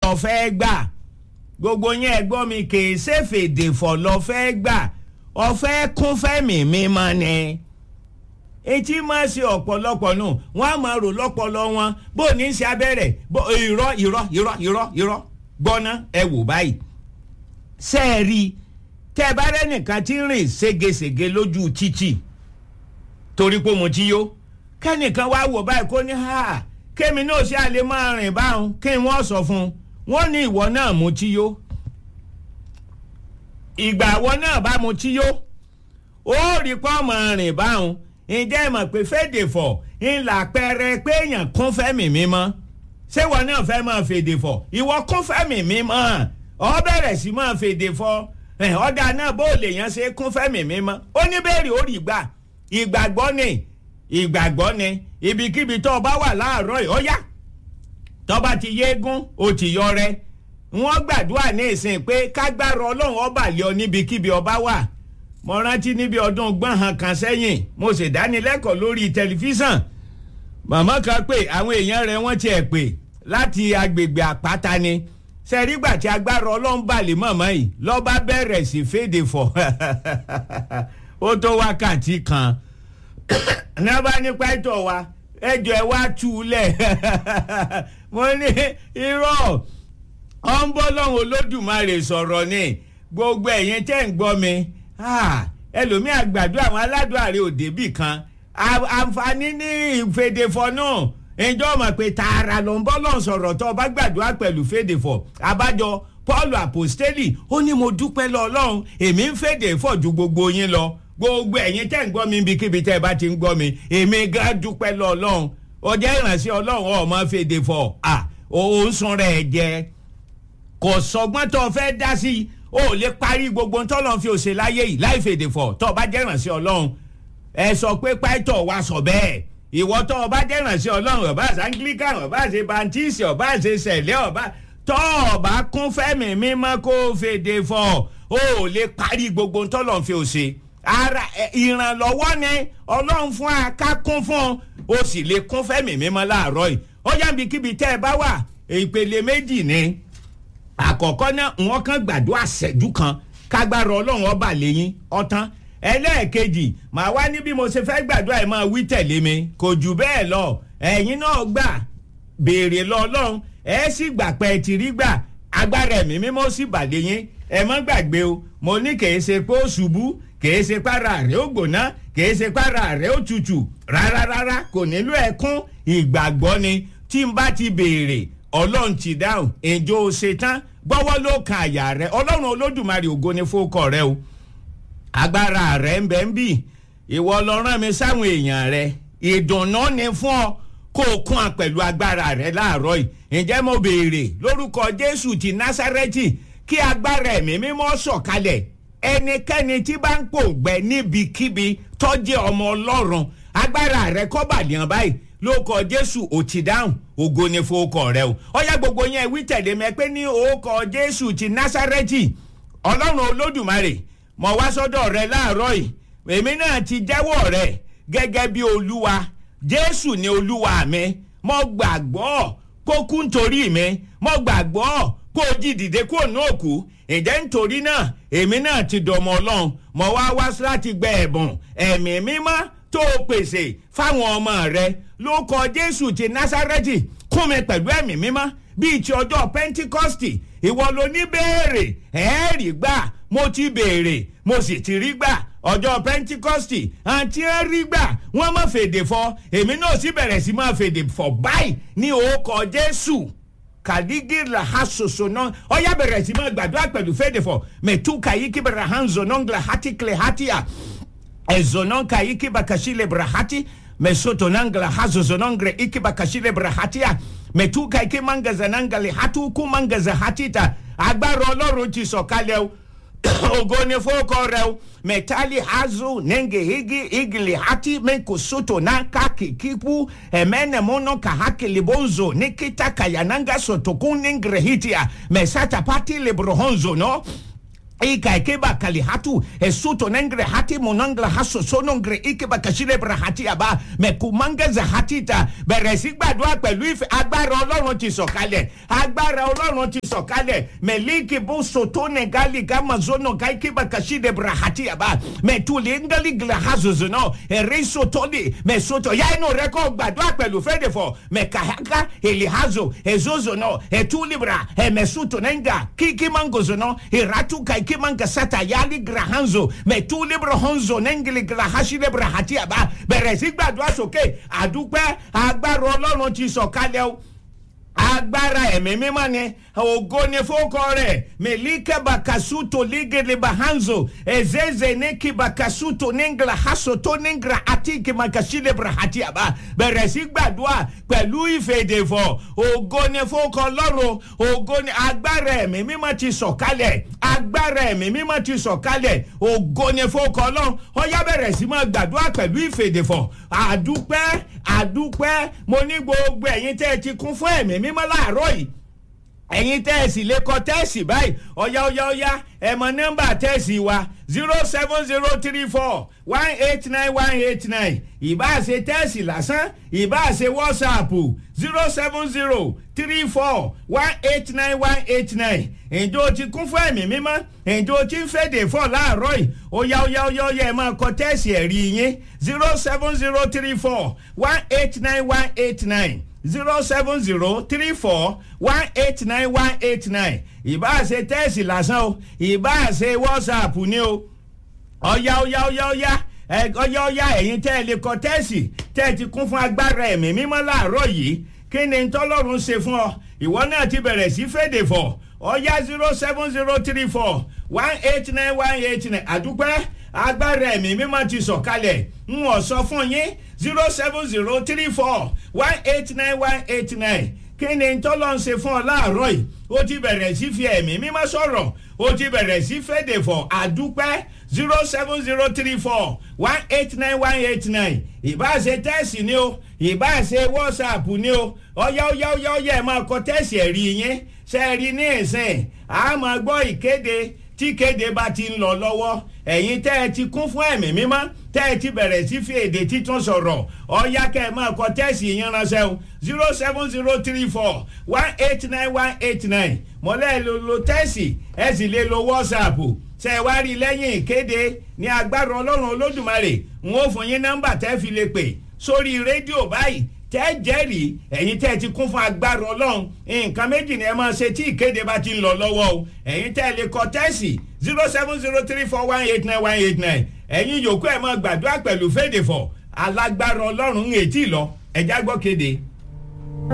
lọ fẹ́ gbà gbogbo yẹn ẹ gbọ́ mi kì í ṣe fèdè fọ̀ lọ fẹ́ gbà ọ̀fẹ́ kún fẹ́mi mímọ́ ni etí máa ṣe ọ̀pọ̀lọpọ̀ nù wọ́n á máa rò lọ́pọ̀lọ́ wọn bó ní í ṣe abẹ́rẹ́ bó irọ́ irọ́ irọ́ irọ́ irọ́ gbọ́ná ẹ wò báyìí sẹ́ẹ̀rì tẹ́ ẹ bá rẹ́nìkan tí ń rìn ségesège lójú títì torí pé mo ti yó kẹ́nìkan wá wò báyìí kó ní ha kémi náà ṣe àlè máa rìn báwọn kí wọ́n sọ fún un wọ́n ní ìwọ náà mo ti yó ìgbà ìwọ náà bá mo ti yó ó rí pọ́ọ̀mù rìn báwọn ǹjẹ́ ẹ mọ̀ pé fèdè fọ̀ ńlá pẹrẹ pé èèyàn kún fẹ́mi mímọ́ ṣé ìwọ náà fẹ́ máa fèdè fọ̀ ìwọ kún fẹ́mi mímọ́ ọ bẹ̀rẹ̀ sí máa fèdè fọ̀ ọ̀dà náà bó lè yàn ṣe kún fẹ́mi mímọ́ ó ní bẹ́ẹ̀rì ó rí gbà ìgbàgbọ́ ni ìgbàgbọ́ ni ibikíbi tó o bá wà láàárọ̀ yìí ó yá tó bá ti yéégún ó ti yọ rẹ wọ́n gbàdúrà ní ìsìn pé kágbára ọlọ́run ọba lé ọ níbikíbi ọba wà mo rántí níbi ọdún gbọ̀nhàn kan sẹ́yìn mo sì dánilẹ́kọ̀ọ́ lórí tẹlifíṣàn màmá kan pé àwọn èèyàn rẹ̀ wọ́n tiẹ̀ pè láti agbègbè àpáta ni sẹ́rígbà tí agbára ọlọ́run bà lé mọ̀mọ́ yìí lọ́ba bẹ̀rẹ̀ sí fèdè fọ̀ ó tó wákàtí kan ní wọ́n bá ní pẹ́tọ̀ wa ẹjọ́ ẹ wá tú u lẹ̀ mo ní irọ́ ọ ń bọ́ lọ́hùn olódùmarè sọ̀rọ̀ ni gbogbo ẹ̀yin tẹ́ ń gbọ́ mi ẹlòmíì àgbàdo àwọn aládùn àrẹ òdebì kan àǹfààní ní ìfèdèfọ̀ náà ìjọ mọ̀ pé tààrà ló ń bọ́ lọ́hùn sọ̀rọ̀ tó o bá gbàdúrà pẹ̀lú fèdèfọ̀ àbájọ paul apostoli ó ní mo dúpẹ́ lọ ọlọ́run èmi ń fèdèfọ̀ ju gbogbo yín lọ gbogbo ẹ̀yin tẹ́ ń gbọ́ mi ibikíbi tẹ́ ẹ bá ti ń gbọ́ mi èmi gan dúpẹ́ lọ ọlọ́run ọjọ́ ìrànṣẹ́ ọlọ́run ọmọ fèdèfọ̀ à òun sun rẹ̀ jẹ́ kò sọgbọ́n tó fẹ́ dá sí i ó lè parí gbogbo tọ́lọ́ fi òṣè láyé yìí láì fèdè fọ̀ tó o bá jẹ́ ìrànṣẹ́ ọlọ́run ẹ sọ pé pàìtọ̀ wa sọ bẹ́ẹ̀ ìwọ tó o bá jẹ́ ìrànṣẹ́ ọlọ́run ọba àṣà anglican ọba àṣẹ baptist ọba àṣẹ sẹ̀lẹ̀ ọba tó o bá kún fẹ́mi mímọ́ kó o fèdè fọ̀ ó lè parí gbogbo tọ́lọ́ fi òṣè ara ìrànlọ́wọ́ ni ọlọ́run fún akákún fún o sì lè kún fẹ́mi mímọ́ láàárọ̀ yìí ó yàgbé kíbi tẹ́ ẹ bá wà ìpele méjì ni àkọ́kọ́ náà wọ́n kàn gbàdúrà ṣẹ́jú kan kágbára ọlọ́run ọba lẹ́yìn ọ̀tán ẹlẹ́ẹ̀kejì màá wá ní bí mo ṣe fẹ́ gbàdúrà ẹ̀ máa wí tẹ̀lé mi kò jù bẹ́ẹ̀ lọ ẹ̀yin náà gbà béèrè lọ ọlọ́run ẹ̀ sì gbà pẹ́ ti rí gbà agbára ẹ̀mí mímọ́ sì bà lẹ́yìn ẹ má gbàgbé o mo ní kèé ṣe pé ó ṣubú kèé ṣe para rẹ̀ ó gbóná kèé ṣe para rẹ̀ ó tutù rárá rárá kò nílò ẹ̀kún ìgbàgbọ́ ni tí n bá ti béèrè ọlọ́run ti dáhùn èjò ṣetán gbọ́wọ́ ló kan àyà rẹ ọlọ́run olódùmarè ògo ni fókọ̀ rẹ o agbára rẹ ń bẹ ń bì ìwọ lọ rán mi sáwọn èèyàn rẹ ìdùnnú ni fún ọ kó o kún ọ pẹ̀lú agbára rẹ láàárọ̀ yìí ǹjẹ́ mo béèrè lórúkọ jésù ti násárẹ́tì kí agbára ẹ̀mí mímọ́ sọ̀kalẹ̀ ẹnikẹ́ni tí bá ń pòǹgbẹ níbikíbi tọ́jú ọmọ ọlọ́run agbára rẹ kọ́ bàdìyàn báyìí lóòkọ jésù ò ti dáhùn ògo ni fowókọ rẹ o ọyá gbogbo yẹn wí tẹ̀lé mi pé ní òkọ jésù ti násárẹ́tì ọlọ́run olódùmarè mọ̀ wá sọ́dọ̀ rẹ láàárọ̀ yìí èmi náà ti jẹ́wọ́ rẹ gẹ́gẹ́ bí olúwa jésù ni olúwa mi mo gbàgbọ́ kó kú nítorí mi mo gbàgbọ́ kó jí dìde kó nù òkú ǹjẹ́ nítorí náà èmi náà ti dọ̀mọ̀ ọlọ́run mo wá wá láti gbẹ ẹ̀bùn ẹ̀mí mímọ́ tó o pèsè fáwọn ọmọ rẹ ló kọ jésù ti násárẹ́tì kún mi pẹ̀lú ẹ̀mí mímọ́ bíi ti ọjọ́ pentikọ́stì ìwọ ló ní béèrè ẹ̀ẹ́rì gbà mo ti béèrè mo sì ti rí gbà ọjọ́ pentikọ́stì àti ẹ̀rí gbà wọ́n má fèdè fọ èmi náà sì bẹ̀rẹ̀ sí máa fèdè fọ báyìí ní òkọ jésù kàdígìlà ha soso náà ọyá bẹ̀rẹ̀ sí máa gbàdúrà pẹ̀lú fèdè fọ mẹ̀tú kàyí kíbẹ̀rẹ̀ hanzo náà ngla hati kle hati à ezonon ka iki bakashile brahati mesoto nangla hazo zonongre iki bakashile brahatia metuka iki manga zanangali hatu ku manga za hatita agbára ọlọ́run ti sọ̀kalẹ̀ o ògo ni fọ́kọ rẹ o mẹtali hazo nenge igi igili hati meko soto nanka kikipu emene mono kahaki bonzo nikita kayananga sotokun ningre hitia mesata pati librohonzo no ika ikeba kali hatu esuto nengre hati monangla haso sonongre ikeba kashile bra hati aba mẹkùmánga zahatita bẹ̀rẹ̀ sí gbàdúrà pẹ̀lú ìfẹ́ agbára ọlọ́run ti sọ̀kalẹ̀ agbára ọlọ́run ti sọ̀kalẹ̀ mẹ̀líkì bó soto nẹ̀gálì gamazono kaikeba kashile bra hati aba mẹ̀tùlẹ̀ ngali glahazozo náà ẹ̀rẹ́ sotoli mẹ̀soto ya inú rẹ kọ́ gbàdúrà pẹ̀lú fẹ́dẹ̀fọ̀ mẹ̀kàhaka elihazo ezozo náà ẹ̀túlibra ẹ̀mẹ̀soto nẹ́ngà kíkí mangozo náà ìràtúkà ikimanga sata yali grahanzo mẹtúlibra honzo nẹ́ngìlì grahashilebra hatiaba bẹ̀rẹ̀ sí gbàdúrà sókè àdúpẹ́ agbára ọlọ́run ti sọ̀kalẹ̀ o agbára ẹ̀mí mímọ́ ni ògo ni fókọ rẹ̀ mẹ̀líkẹ́ bakasuto lígẹ̀lẹ̀ bahanzo ezeze nẹ́kì bakasuto níngla hasoto níngla àtìkì makasílẹ̀bra hatiaba bẹ̀rẹ̀ sí gbàdúrà pẹ̀lú ìfèdèfọ̀ ògo ni fókọ lọ́rùn ògo ni agbára ẹ̀mí mímọ́ ti sọ̀kalẹ̀ agbára ẹ̀mí mímọ́ ti sọ̀kalẹ̀ ògo ni fókọ lọ́rùn ọyá bẹ̀rẹ̀ sí máa gbàdúrà pẹ̀lú ìfèdèfọ̀ àdúpẹ́ àdúpẹ́ mo ní gbogbo ẹ̀yin tẹ́ ẹ ti kún fún ẹ̀mí mímọ́ láàárọ̀ yìí ẹ̀yin tẹ́ẹ̀sì lè kọ tẹ́ẹ̀sì báyìí ọ̀yá ọ̀yá ọ̀yá ẹ̀ mọ nọ́mbà tẹ́ẹ̀sì wa zero seven zero three four one eight nine one eight nine ìbáṣe tẹ́ẹ̀sì lásán ìbáṣe wọ́sàpù zero seven zero three four one eight nine one eight nine ǹjẹ́ o ti kún fún ẹ̀mí mímọ́ ǹjẹ́ o ti ń fèdè fọ́ láàárọ̀ yìí ọ̀yá ọ̀yá ọ̀yá ọ̀yá ẹ̀ máa kọ tẹ́ẹ̀sì ẹ̀rí yín zero seven zero three four one eight nine one eight nine zero seven zero three four one eight nine one eight nine ìbá ṣe tẹ́ẹ̀sì lásán o ìbá ṣe wọ́sàpù ni o ọ̀yá ọ̀yá ọ̀yá ọ̀yá ọ̀yá ọ̀yá ẹ̀yin tẹ́ ẹ lè kọ tẹ́ẹ̀sì tẹ́ ẹ ti kún fún agbára ẹ̀mí mímọ́ láàárọ̀ yìí kí ni tọ́lọ́run ṣe fún ọ ìwọ náà ti bẹ̀rẹ̀ sí fèdè fọ̀ ọ̀yá zero seven zero three four one eight nine one eight nine àdúpẹ́ agbára ẹ̀mí mímọ́ ti sọ̀kalẹ̀ ń wọ̀ sọ fún yín zero seven zero three four one eight nine one eight nine kí ni tọ́lọ́ ń ṣe fún ọ láàárọ̀ yìí ó ti bẹ̀rẹ̀ sí fi ẹ̀mí mímọ́ sọ̀rọ̀ ó ti bẹ̀rẹ̀ sí fèdè fọ̀ àdúpẹ́ zero seven zero three four one eight nine one eight nine ìbáṣe tẹ́ẹ̀sì ni o ìbáṣe wọ́sàpù ni o ọ̀yá ọ̀yá ọ̀yá ọ̀yá ẹ̀ máa kọ tẹ́ẹ̀sì ẹ̀rí yín ṣe é rí ní ìsìn a máa gbọ́ ìkéde tí kéde bá ti ń lọ lọ́wọ́ ẹ̀yin tẹ́ ẹ ti kún fún ẹ̀mí mímọ́ tẹ́ ẹ ti bẹ̀rẹ̀ sí fi èdè títún sọ̀rọ̀ ọ̀yá kẹ́ ẹ máa kọ tẹ́ẹ̀sì yín ránṣẹ́ o zero seven zero three four one eight nine one eight nine mọ̀lẹ́ lo lo tẹ́ẹ̀sì ẹ sì lè lo wọ́sàpù ṣe ẹ wá rí lẹ́yìn ìkéde ní agbára ọlọ́run olódùmarè n ó fún yín nọ́mbà tẹ́ fi lè pè sórí rédíò báyìí tẹ́ jẹ́rìí ẹ̀yin tẹ́ ti kún fún agbára ọlọ́run nǹkan méjì ni ẹ máa ṣe tí ìkéde bá ti ń lọ lọ́wọ́ o ẹ̀yin tẹ́ lè kọ tẹ́sì zero seven zero three four one eight nine one eight nine ẹ̀yin yòókù ẹ̀ máa gbàdúrà pẹ̀lú fèdèfọ̀ alágbára ọlọ́run ń ètí lọ ẹ̀já gbọ́ kéde.